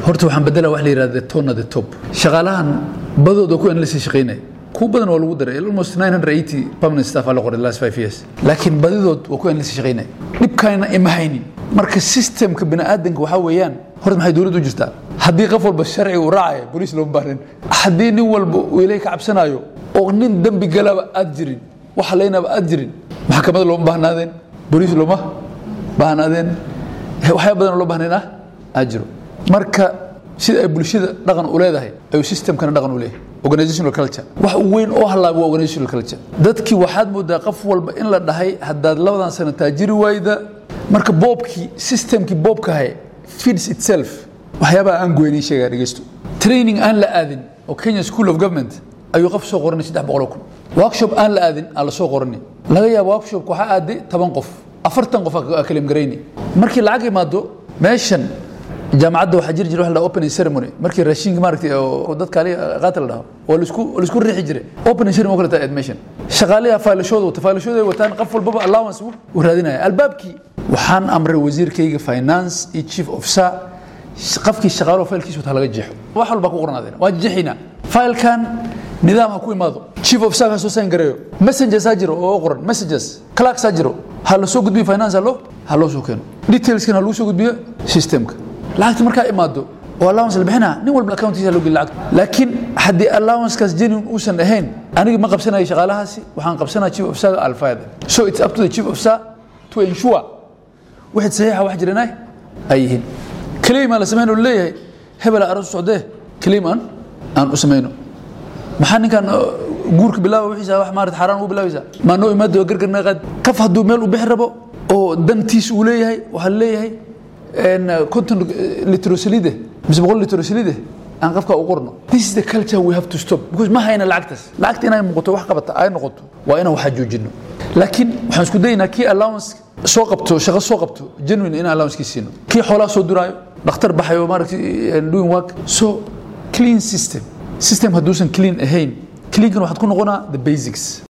horta waxaan bedela wax la yidhahda the tone at the top shaqaalahan badooda ku la sii shaqaynaya kuwa badan waa lagu daray almost 980 permanent staff aa la qoray the last five years laakiin badidood waa ku la sii shaqaynaya dhibkaana ima haynin marka systemka bini'aadanka waxaa weeyaan horta maxay dowladdu u jirtaa haddii qof walba sharci uu raacayo boliis looma baahnin haddii nin walba uu ilaahay ka cabsanayo oo nin dembi galaba aad jirin wax laynaba aad jirin maxkamada looma baahnaadeen boliis looma baahnaadeen waxyaa badan oo loo baahnayn ah aad jiro marka sida ay bulshada dhaqan u leedahay ayuu systemkana dhaqan u leeyahay organizational culture wax weyn oo halaaba waa organizational culture dadkii waxaad moodaa qof walba in la dhahay haddaad labadan sano taajiri waayda marka boobkii systemkii boobkahay feeds itself waxyaabaha aan goynin sheegaa dhegeysto training aan la aadin oo Kenya School of Government ayuu qof soo qoranay 300 kun workshop aan la aadin aan la soo qoranay laga yaabo workshop waxa aaday 10 qof 40 qof aa kalim garayni markii lacag imaado meeshan jaamacadda waxaa jiri jiray wax la opening ceremony markii raashinka maaragtay oo dadka ali qaatil dhaho oo la isku la isku riixi jiray opening ceremony kala taa admission shaqaalaha faylashooda wata faylashooda ay wataan qof walbaba allowance uu raadinaya albaabkii waxaan amray wasiirkayga finance iyo chief officer qafkii shaqaalo faylkiisa wata laga jeexo wax walba ku qornaadeen waa jeexina faylkan nidaam ha ku imaado chief officer ka soo sign gareeyo messengers ha jiro oo qoran messages clerks ha jiro ha la soo gudbiyo finance ha loo ha loo soo keeno detailskan ha lagu soo gudbiyo systemka lacagta markaa imaado oo allowance la bixinaa nin walba accountiisa loo geli lacagta laakiin haddii allowancekaas genuine uusan ahayn aniga ma qabsanayo shaqaalahaasi waxaan qabsanaya chief officer alfayda so it's up to the chief officer to ensure wixii saxiixa wax jiranay ay yihiin claim aan la samayno leeyahay hebel aroos socdee claim aan aan u samayno maxaa ninkan guurka bilaaba wixiisa wax maarat xaaraan ugu bilaabaysaa maa noo imaado gargarna qaad qaf hadduu meel u bixi rabo oo dantiis uu leeyahay waxaa leeyahay konton litro saliide mise boqol litro saliide aan qafka u qorno this is the culture we have to stop because ma hayna lacagtaas lacagta inay muuqato wax qabata ay noqoto waa inaan waxaa joojino laakiin waxaan isku daynaa kii allowance soo qabto shaqo soo qabto genuine in allowance kii siino kii xoolaha soo duraayo dhakhtar baxayo maaragtay doing work so clean system system hadduusan clean ahayn cleankan waxaad ku noqonaa the basics